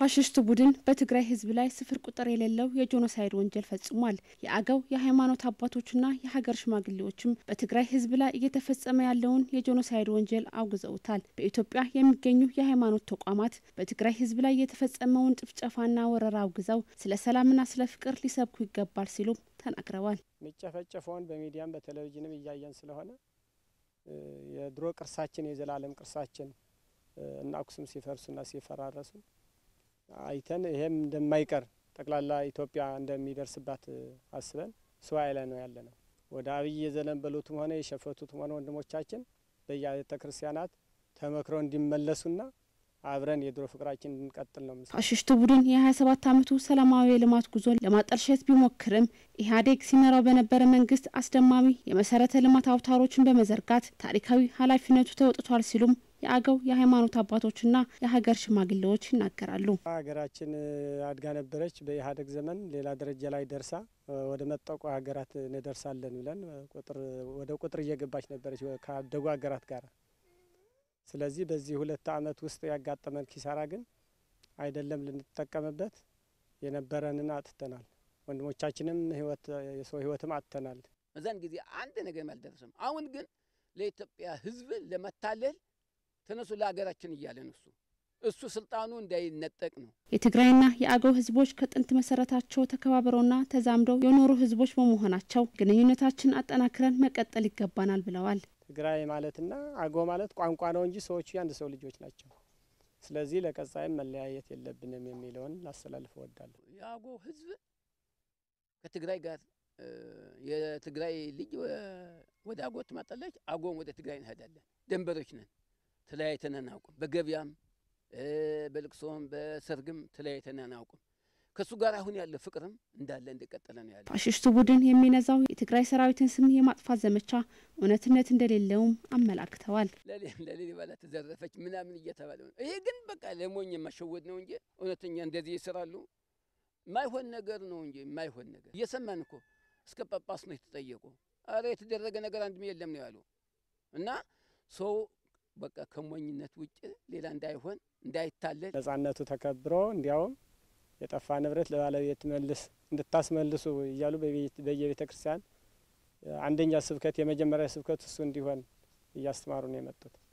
ፋሽስቱ ቡድን በትግራይ ሕዝብ ላይ ስፍር ቁጥር የሌለው የጄኖሳይድ ወንጀል ፈጽሟል። የአገው የሃይማኖት አባቶችና የሀገር ሽማግሌዎችም በትግራይ ሕዝብ ላይ እየተፈጸመ ያለውን የጄኖሳይድ ወንጀል አውግዘውታል። በኢትዮጵያ የሚገኙ የሃይማኖት ተቋማት በትግራይ ሕዝብ ላይ የተፈጸመውን ጭፍጨፋና ወረራ አውግዘው ስለ ሰላምና ስለ ፍቅር ሊሰብኩ ይገባል ሲሉም ተናግረዋል። የሚጨፈጨፈውን በሚዲያም በቴሌቪዥንም እያየን ስለሆነ የድሮ ቅርሳችን የዘላለም ቅርሳችን እና አክሱም ሲፈርሱና ሲፈራረሱ አይተን ይሄም እንደማይቀር ጠቅላላ ኢትዮጵያ እንደሚደርስባት አስበን ስዋኤ ላይ ነው ያለ ነው። ወደ አብይ የዘነበሉትም ሆነ የሸፈቱትም ሆነ ወንድሞቻችን በየቤተ ክርስቲያናት ተመክረው እንዲመለሱና አብረን የድሮ ፍቅራችን እንድንቀጥል ነው። ፋሽስቱ ቡድን የ27 ዓመቱ ሰላማዊ የልማት ጉዞን ለማጠልሸት ቢሞክርም ኢህአዴግ ሲመራው በነበረ መንግስት አስደማሚ የመሰረተ ልማት አውታሮችን በመዘርጋት ታሪካዊ ኃላፊነቱ ተወጥቷል ሲሉም የአገው የሃይማኖት አባቶችና የሀገር ሽማግሌዎች ይናገራሉ። ሀገራችን አድጋ ነበረች። በኢህአዴግ ዘመን ሌላ ደረጃ ላይ ደርሳ ወደ መጠቁ ሀገራት እንደርሳለን ብለን ቁጥር ወደ ቁጥር እየገባች ነበረች ካደጉ ሀገራት ጋር። ስለዚህ በዚህ ሁለት ዓመት ውስጥ ያጋጠመን ኪሳራ ግን አይደለም ልንጠቀምበት የነበረንን አጥተናል። ወንድሞቻችንም ህይወት የሰው ህይወትም አጥተናል። በዛን ጊዜ አንድ ነገር አልደረሰም። አሁን ግን ለኢትዮጵያ ህዝብ ለመታለል ተነሱ ለሀገራችን እያለን እሱ እሱ ስልጣኑ እንዳይነጠቅ ነው። የትግራይና የአገው ህዝቦች ከጥንት መሰረታቸው ተከባብረውና ተዛምደው የኖሩ ህዝቦች በመሆናቸው ግንኙነታችን አጠናክረን መቀጠል ይገባናል ብለዋል። ትግራይ ማለትና አገው ማለት ቋንቋ ነው እንጂ ሰዎቹ የአንድ ሰው ልጆች ናቸው። ስለዚህ ለቀጣይም መለያየት የለብንም የሚለውን ላስተላልፍ እወዳለሁ። የአገው ህዝብ ከትግራይ ጋር የትግራይ ልጅ ወደ አገው ትመጣለች፣ አገውም ወደ ትግራይ እንሄዳለን። ደንበሮች ነን። ተለያይተን አናውቅም። በገበያም በልቅሶም በሰርግም ተለያይተን አናውቅም። ከእሱ ጋር አሁን ያለ ፍቅርም እንዳለ እንደቀጠለ ነው ያለ። ፋሽስቱ ቡድን የሚነዛው የትግራይ ሰራዊትን ስም የማጥፋት ዘመቻ እውነትነት እንደሌለውም አመላክተዋል። ለሊበላ ተዘረፈች ምናምን እየተባለ ነው። ይሄ ግን በቃ ለሞኝ የማሸወድ ነው እንጂ እውነተኛ እንደዚህ ይስራሉ። የማይሆን ነገር ነው እንጂ የማይሆን ነገር እየሰማን እኮ እስከ ጳጳስ ነው የተጠየቁ። አረ የተደረገ ነገር አንድም የለም ነው ያሉ እና ሰው በቃ ከሞኝነት ውጭ ሌላ እንዳይሆን እንዳይታለል ነጻነቱ ተከብሮ እንዲያውም የጠፋ ንብረት ለባለቤት መልስ እንድታስመልሱ እያሉ በየቤተ ክርስቲያን አንደኛ ስብከት የመጀመሪያ ስብከት እሱ እንዲሆን እያስተማሩ ነው የመጡት።